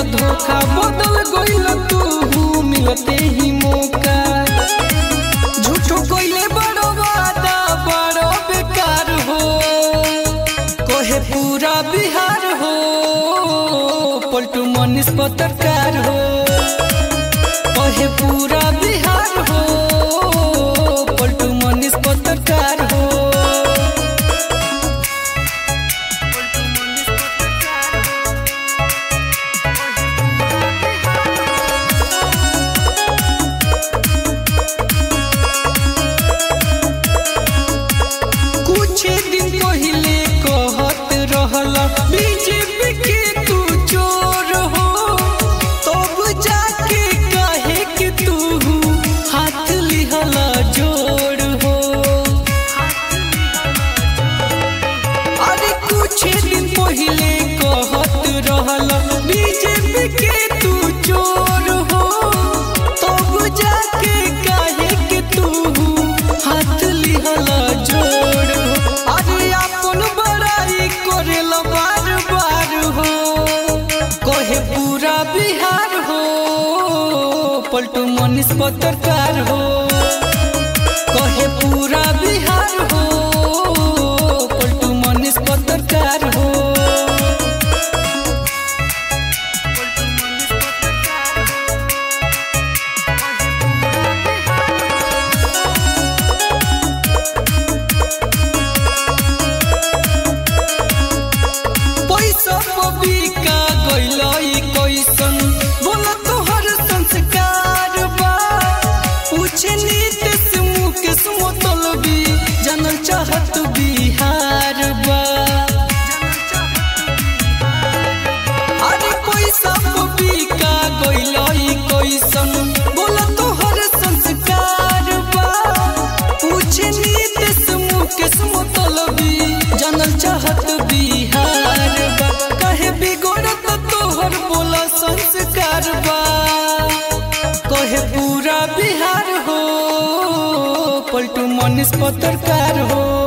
धोखा बदल गइल तू मिलते ही मौका झूठो कइले बड़ो वादा बड़ो बेकार हो कोहे पूरा बिहार हो पलटू मनीष पत्रकार हो कोहे पूरा बिहार हो पलटू मनीष पत्रकार हो कुछ दिन पहले कहत रहला बीजेपी के तू चोर हो तब जाके कहे कि तू हाथ लिहला जोड़ हो अरे कुछ दिन पहले कहत रहला बीजेपी के तू चोर हो तब जाके कहे कि तू हाथ लिहला जोड़ हो अरे अपन बड़ाई करेला बार बार हो कहे पूरा बिहार हो पलटू मनीष पत्रकार हो कहे पूरा बिहार हो पलटू मनीष पत्रकार हो पैसा पबिका गइलई कैसन बोला तोहर संस्कार बा पूछे नीतीश मुकेश मोतलबी जानल चाहत बिहार बा अरे पैसा पबिका गइलई कैसन बोला तोहर संस्कार बा पूछे नीतीश मुकेश मोतलबी जानल चाहत बिहार बा कहे बिगड़त तोहर बोला संस्कार बा कहे पूरा बिहार हो पलटू मनीष पत्रकार हो